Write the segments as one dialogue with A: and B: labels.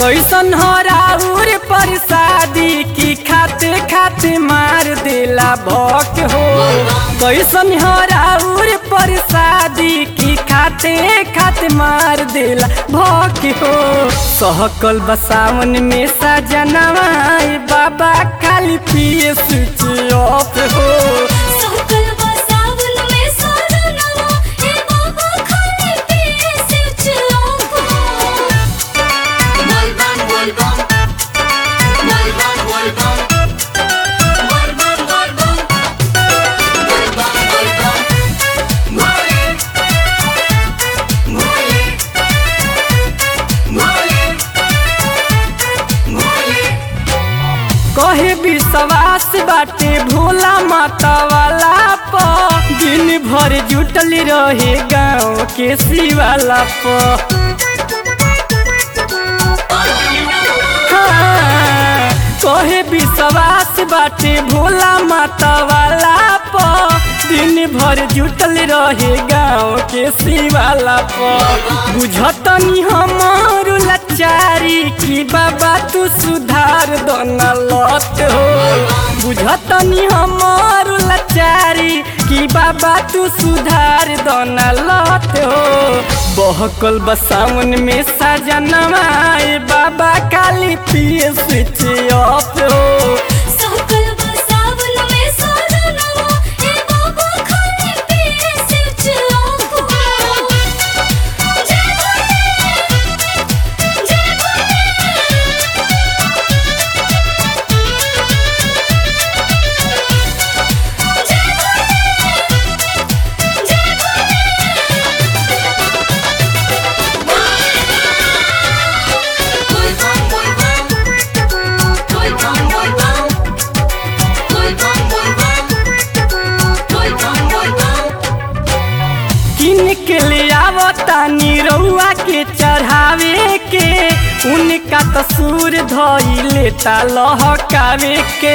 A: कैसन हो राउर परसादी की खाते खाते मार देला भक हो कैसन हो राउर परसादी की खाते खाते मार देला भक हो सहकल बसावन में सजनवा बाबा खाली पिए स्विच ऑफ हो
B: सकल बसावन में सजनवा हे बाबा खाली पिए switch off
C: Volvan, volvan. Volvan, volvan. Volvan, volvan. Volvan, volvan. Mole. Mole. Mole. Mole.
A: कहे विश्वास बाटे भोला माता वाला प दिन भर जुटल रहे गाँव के शिवाला प हाँ, कहे विश्वास बाटे भोला माता वाला प दिन भर जुटल रहे गाँव के शिवाला प बुझतनी हमार लाचारी की बाबा तू सुधार दोना लत हो बुझतनी हमार लाचारी की बाबा तू सुधार दोना लत हो बहकल बसावन में सजनवा ए बाबा काली पिए स्विच ऑफ हो
B: सकल बसावन में सजनवा हे बाबा खाली पिए स्विच ऑफ जय भोले जय
C: Volvan, volvan. Volvan, volvan. Volvan, volvan. Volvan, volvan.
A: किन के ले आवतानी रउआ के चढ़ावे के उनका तसूर धई लेता लहकावे के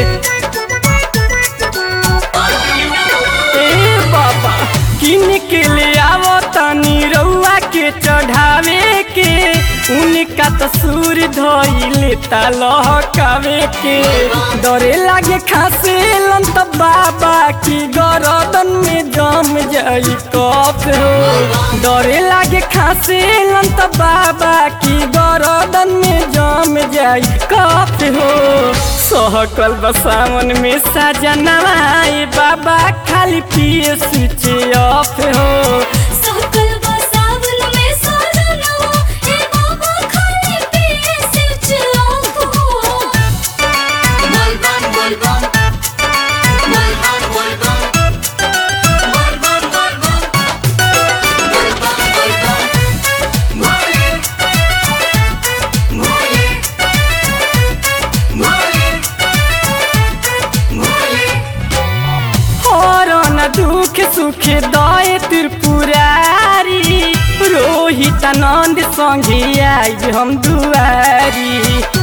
A: ए बाबा किन के ले आवतानी रउआ के चढ़ावे के उनका तसूर धई लेता लहकावे के डरे लागे खासे लंत बाबा की गरदन में जम जाई कफ हो डरे लागे खासे लंत बाबा की गरदन में जम जाई कफ हो सहकल बसावन में सजनवा ए बाबा खाली पिए स्विच ऑफ हो
B: सकल बसावन में सजनवा हे बाबा खाली पिए switch off
C: Volvan, volvan. Volvan, volvan. Volvan, volvan. Volvan, volvan. Mole. Mole. Mole. Mole.
A: हरन दुख सुख दय त्रिपुरारी रोहित आनंद संगे आई हम दुआरी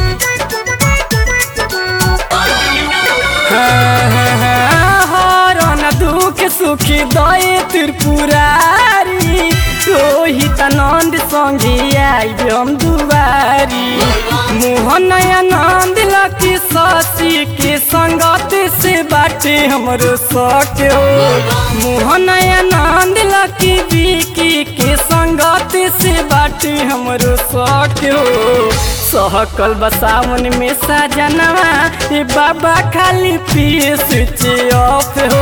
A: हरन दुख सुख दय त्रिपुरारी रोहित आनंद संगे आई हम दुआरी मोहन आनंद लकी शशि के संगत से बाटे हमरो शौक हो मोहन आनंद लकी विकी के संगत से बाटे हमरो शौक हो सहकल बसावन में सजनवा ए बाबा खाली पिए स्विच ऑफ हो